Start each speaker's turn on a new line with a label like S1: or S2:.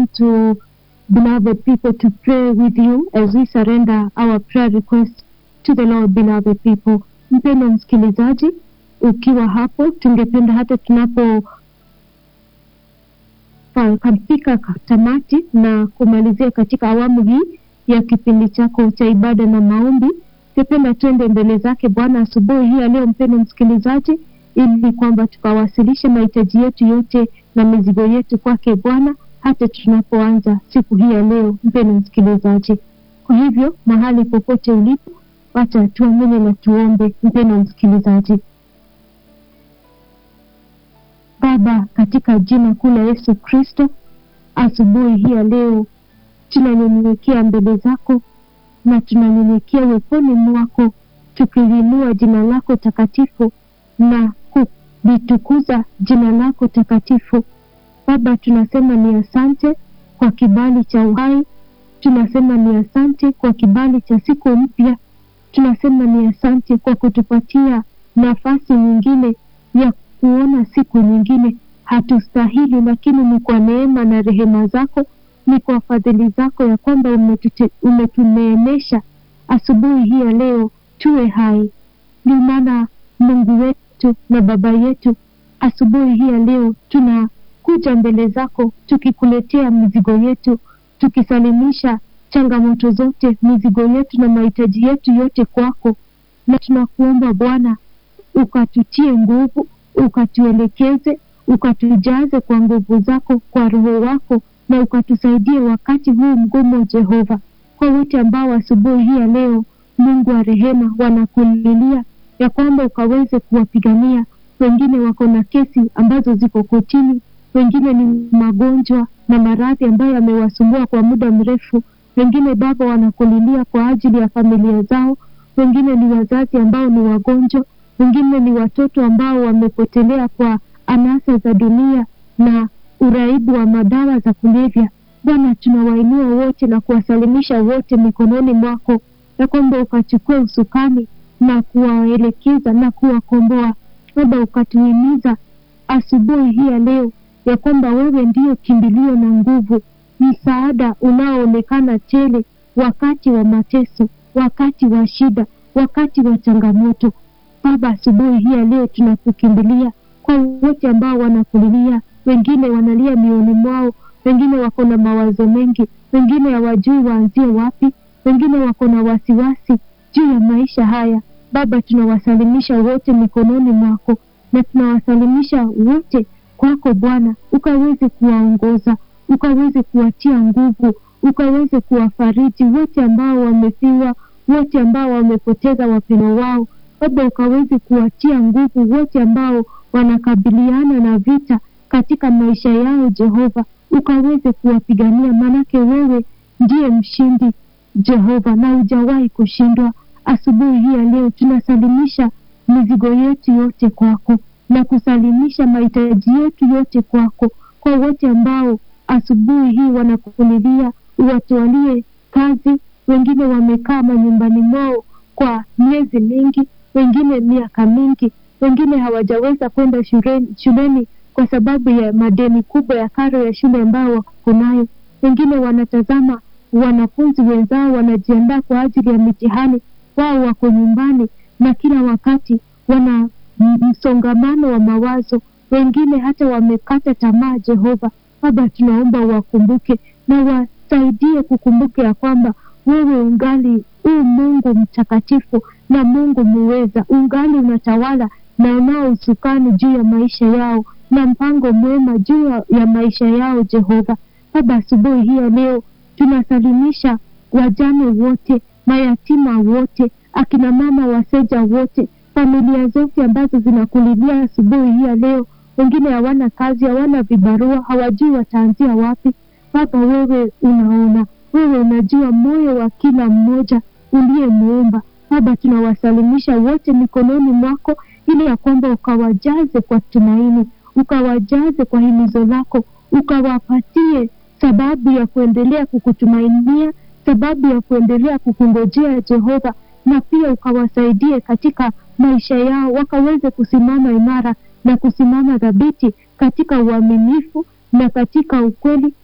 S1: to, beloved people, to pray with you as we surrender our prayer request to the Lord, beloved people. Mpendwa msikilizaji, ukiwa hapo, tungependa hata tunapo kafika tamati na kumalizia katika awamu hii ya kipindi chako cha ibada na maombi, tungependa tuende mbele zake Bwana asubuhi hii ya leo, mpendwa msikilizaji, ili kwamba tukawasilishe mahitaji yetu yote na mizigo yetu kwake Bwana hata tunapoanza siku hii ya leo, mpendwa msikilizaji. Kwa hivyo mahali popote ulipo, wacha tuamini na tuombe, mpendwa msikilizaji. Baba, katika jina kuu la Yesu Kristo, asubuhi hii ya leo tunanyenyekea mbele zako na tunanyenyekea uweponi mwako, tukilinua jina lako takatifu na kulitukuza jina lako takatifu. Baba, tunasema ni asante kwa kibali cha uhai, tunasema ni asante kwa kibali cha siku mpya, tunasema ni asante kwa kutupatia nafasi nyingine ya kuona siku nyingine. Hatustahili, lakini ni kwa neema na rehema zako, ni kwa fadhili zako ya kwamba umetuneemesha asubuhi hii ya leo tuwe hai. Ndio maana Mungu wetu na Baba yetu, asubuhi hii ya leo tunakuja mbele zako tukikuletea mizigo yetu, tukisalimisha changamoto zote, mizigo yetu na mahitaji yetu yote kwako, na tunakuomba Bwana ukatutie nguvu ukatuelekeze ukatujaze kwa nguvu zako, kwa Roho wako, na ukatusaidie wakati huu mgumu, Jehova. Kwa wote ambao asubuhi hii ya leo, Mungu wa rehema, wanakulilia ya kwamba ukaweze kuwapigania. Wengine wako na kesi ambazo ziko kotini, wengine ni magonjwa na maradhi ambayo yamewasumbua kwa muda mrefu. Wengine Baba, wanakulilia kwa ajili ya familia zao, wengine ni wazazi ambao ni wagonjwa wengine ni watoto ambao wamepotelea kwa anasa za dunia na uraibu wa madawa za kulevya. Bwana, tunawainua wote na kuwasalimisha wote mikononi mwako, ya kwamba ukachukua usukani na kuwaelekeza na kuwakomboa. Baba, ukatuhimiza asubuhi hii ya leo ya kwamba wewe ndio kimbilio na nguvu, msaada unaoonekana tele wakati wa mateso, wakati wa shida, wakati wa changamoto. Baba, asubuhi hii ya leo tunakukimbilia kwa wote ambao wanakulilia. Wengine wanalia mioyoni mwao, wengine wako na mawazo mengi, wengine hawajui waanzie wapi, wengine wako na wasiwasi juu ya maisha haya. Baba, tunawasalimisha wote mikononi mwako na tunawasalimisha wote kwako Bwana, ukaweze kuwaongoza, ukaweze kuwatia nguvu, ukaweze kuwafariji wote ambao wamefiwa, wote ambao wamepoteza wapendo wao Baba, ukaweze kuwatia nguvu wote ambao wanakabiliana na vita katika maisha yao. Jehova, ukaweze kuwapigania, maanake wewe ndiye mshindi Jehova, na hujawahi kushindwa. Asubuhi hii ya leo tunasalimisha mizigo yetu yote kwako na kusalimisha mahitaji yetu yote kwako, kwa wote ambao asubuhi hii wanakulilia, uwatwalie kazi. Wengine wamekaa manyumbani mwao kwa miezi mingi wengine miaka mingi, wengine hawajaweza kwenda shuleni, shuleni kwa sababu ya madeni kubwa ya karo ya shule ambayo wako nayo. Wengine wanatazama wanafunzi wenzao wanajiandaa kwa ajili ya mitihani, wao wako nyumbani na kila wakati wana msongamano wa mawazo. Wengine hata wamekata tamaa. Jehova Baba, tunaomba wakumbuke na wasaidie kukumbuke ya kwamba wewe ungali u Mungu mtakatifu na Mungu muweza, ungali unatawala na unao usukani juu ya maisha yao na mpango mwema juu ya maisha yao. Jehova Baba, asubuhi hii ya leo tunasalimisha wajane wote, mayatima wote, akina mama waseja wote, familia zote ambazo zinakulilia asubuhi hii ya leo. Wengine hawana kazi, hawana vibarua, hawajui wataanzia wapi. Baba, wewe unaona, wewe unajua moyo wa kila mmoja uliyemuumba. Baba, tunawasalimisha wote mikononi mwako, ili ya kwamba ukawajaze kwa tumaini, ukawajaze kwa himizo lako, ukawapatie sababu ya kuendelea kukutumainia, sababu ya kuendelea kukungojea Jehova, na pia ukawasaidie katika maisha yao, wakaweze kusimama imara na kusimama dhabiti katika uaminifu na katika ukweli